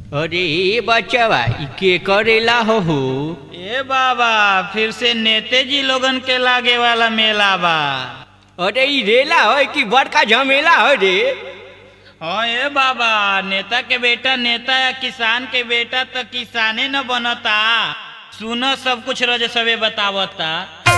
अरे बच्चवा ई के करेला हो हो ए बाबा फिर से नेते जी लोगन के लागे वाला मेला बा अरे ई रेला है कि बड़का झमेला है रे हाँ ए बाबा नेता के बेटा नेता या किसान के बेटा तो किसाने न बनता सुनो सब कुछ रज सबे बतावता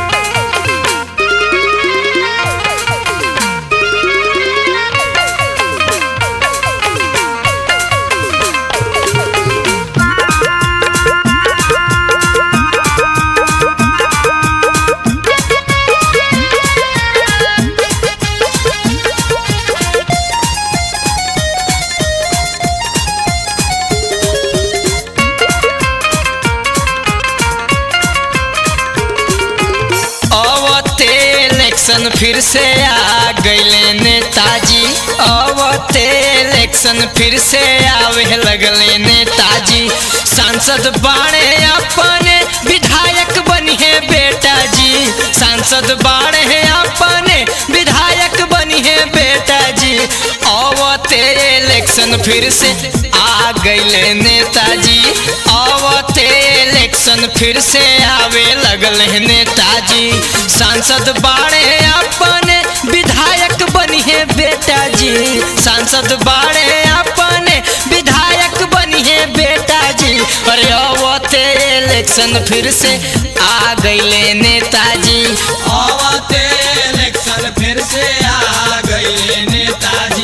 अवते इलेक्शन फिर से आ गईले नेताजी अवते इलेक्शन फिर से आवे लगले नेताजी सांसद बाड़े अपने विधायक बनिए बेटा जी सांसद बाड़े अपने विधायक बनिए बेटा जी अवते इलेक्शन फिर से आ गईले नेताजी अवते इलेक्शन फिर से आवे लगल है नेताजी सांसद बाड़े अपने विधायक बनिए बेटा जी सांसद बाड़े अपने विधायक बनिए बेटा जी अरे अवते इलेक्शन फिर से आ गईले नेताजी अवते इलेक्शन फिर से आ गए नेताजी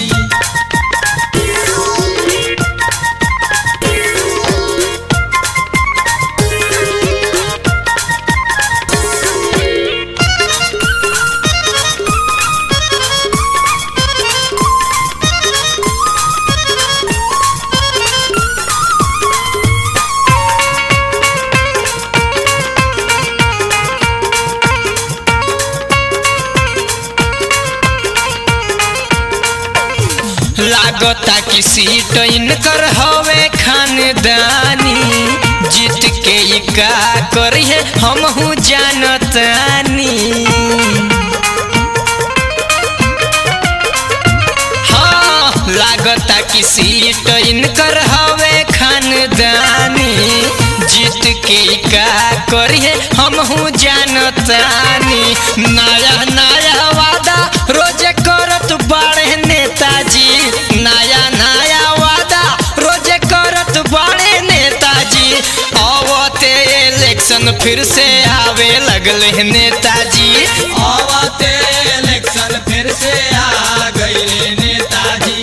लागता कि सीट इनकर हवे खानदानी जीत के ई का करिए हमहू जानतानी हाँ लागता कि सीट इनकर हवे खानदानी जीत के ई का करिए हमहू जानतानी नया नया वादा रोजे करत बाड़े नेताजी नया नया वादा रोजे करत बाड़े नेताजी अवते इलेक्शन फिर से आवे लगले नेताजी अवते इलेक्शन फिर से आ गए नेताजी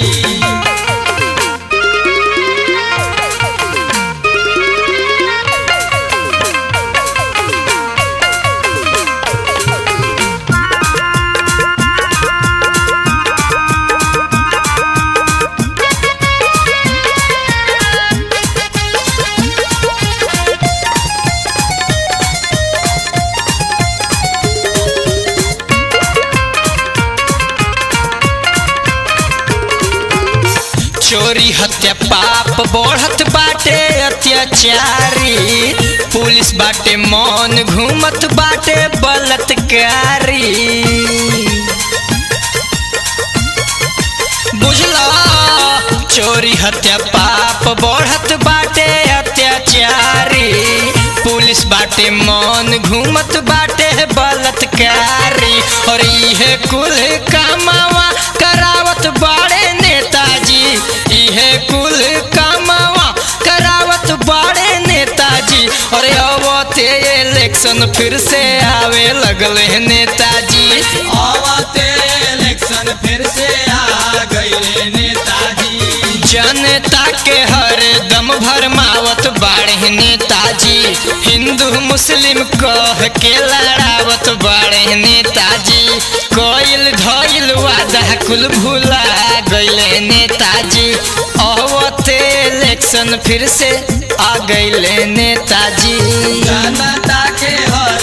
चोरी हत्या पाप बढ़त बाटे अत्याचारी पुलिस बाटे मौन घूमत बाटे बलात्कारी बुझला चोरी हत्या पाप बढ़त बाटे अत्याचारी पुलिस बाटे मौन घूमत बाटे बलात्कारी और इहे कुल कामावा करावत बाड़े नेताजी इहे कुल कामावा करावत बाड़े नेताजी अरे अवते इलेक्शन फिर से आवे लगले नेताजी अवते इलेक्शन फिर से आ गए नेताजी जनता के हर दम भरमावत बाड़े नेताजी हिंदू मुस्लिम कह के लड़ावत बाड़े नेताजी कोयल धइल वादा कुल भूला गईले नेताजी अवते इलेक्शन फिर से आ गईले नेताजी जनता के हर